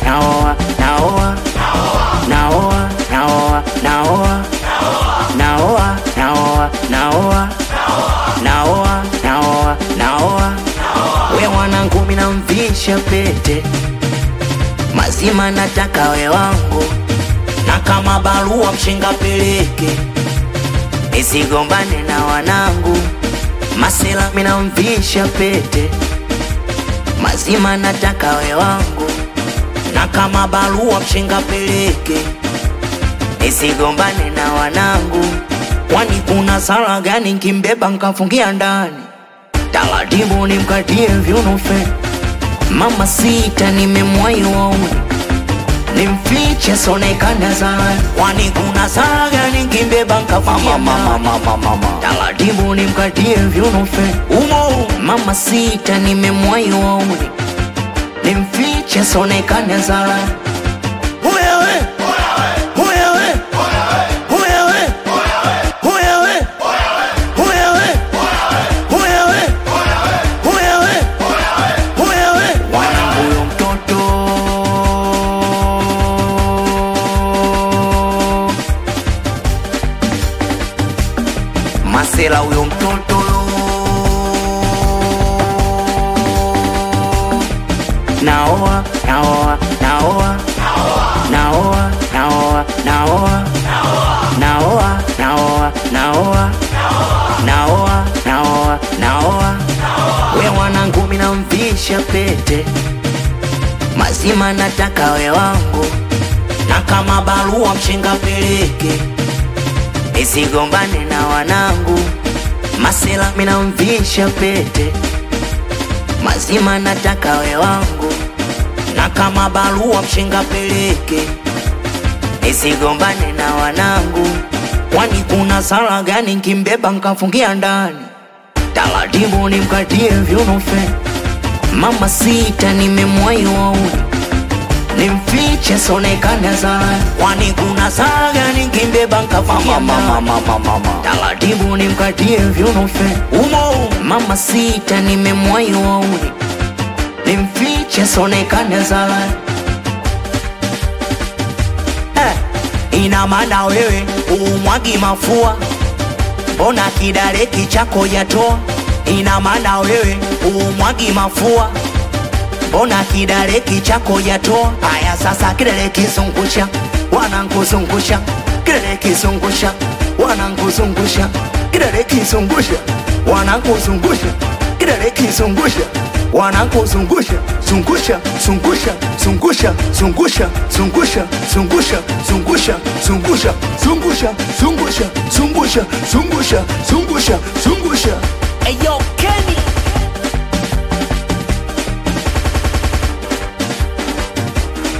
naoa naoa naoa naoa naoa naoa naoa naoa naoa naoa naoa we mwanangu mina mvisha pete mazima nataka we wangu na kama barua mshinga peleke nisigombane na wanangu masela mina mvisha pete mazima nataka we wangu na kama barua mshinga peleke nisigombane na wanangu kwani kuna sala gani nkimbeba nkafungia ndani taratibu nimkatie vyunufe mama sita nimemwai wauni nimfiche sonekana sana kwani kuna sala gani nkimbeba nkafungia ndani taratibu nimkatie vyunufe umo mama sita nimemwai wauni nimfiche sonekana sana Wewe, wewe, wewe, wewe, wewe, wewe, wewe, wewe. Wanangu huyo mtoto masela huyo mtoto naoa naoa naoa naoa naoa naoa naoa naoa naoa naoa naoa naoa we mwanangu mina mvisha pete mazima nataka we wangu na kama barua mshinga peleke nisigombane na wanangu masela mina mvisha pete mazima nataka we wangu na kama barua mshinga peleke nisigombane na wanangu kwani kuna sala gani nkimbeba nkafungia ndani taratibu nimkatie vyunufe mama sita nimemwai wauni nimfiche sonekana sana kwani kuna sala gani nkimbeba nkafungia ndani taratibu nimkatie vyunufe umo mama sita nimemwai wauni nimfiche sonekana sana eh, ina maana wewe umwagi mafua mbona kidareki chako yatoa ina maana wewe umwagi mafua mbona kidareki chako yatoa haya sasa kidare kizungusha wanankuzungusha kidare kizungusha wanankuzungusha kidare kizungusha wanankuzungusha kidare kizungusha wanankuzungusha zungusha zungusha zungusha zungusha zungusha zungusha zungusha zungusha zungusha zungusha zungusha zungusha zungusha zungusha Hey yo, Ken